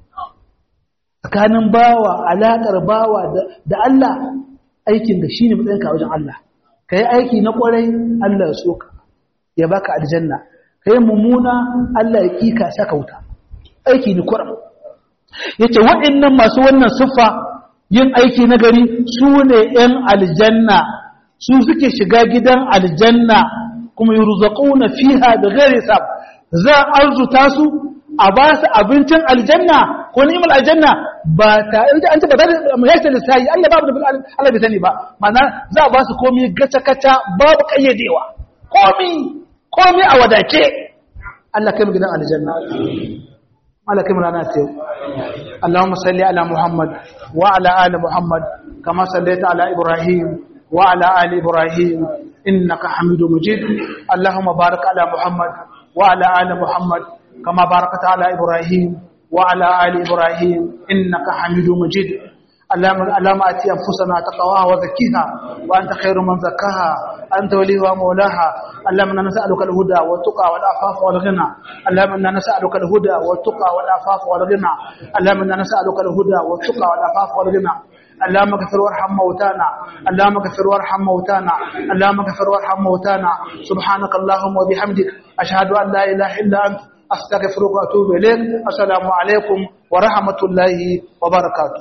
tsakanin bawa alaƙar bawa da Allah aikin da shine matsayin ka wajen Allah kai aiki na kwarai Allah ya so ka ya baka aljanna kai mummuna Allah ya kika saka wuta aiki ne kur yace waɗannan masu wannan siffa yin aiki na gari su ne ‘yan aljanna su suke shiga gidan aljanna kuma yi ruzaƙuna fiha da gari sab za a arzuta su a ba su abincin aljanna ko ni'imar aljanna ba ta an ce ba ta da mayar lissayi Allah babu da Allah bai sani ba mana za a ba su komi gaca-gaca babu ƙayyadewa komi komi a wadace Allah kai mu gidan aljanna Allah kai mu rana ta yau اللهم صل على محمد وعلى آل محمد كما صليت على إبراهيم وعلى آل إبراهيم إنك حميد مجيد اللهم بارك على محمد وعلى آل محمد كما باركت على إبراهيم وعلى آل إبراهيم إنك حميد مجيد اللهم اللهم اتي انفسنا تقواها وزكيها وانت خير من زكاها انت وليها ومولاها اللهم انا نسالك الهدى والتقى والعفاف والغنى اللهم انا نسالك الهدى والتقى والعفاف والغنى اللهم انا نسالك الهدى والتقى والعفاف والغنى اللهم اغفر وارحم موتانا اللهم اغفر وارحم موتانا اللهم اغفر وارحم موتانا سبحانك اللهم وبحمدك اشهد ان لا اله الا انت استغفرك واتوب اليك السلام عليكم ورحمه الله وبركاته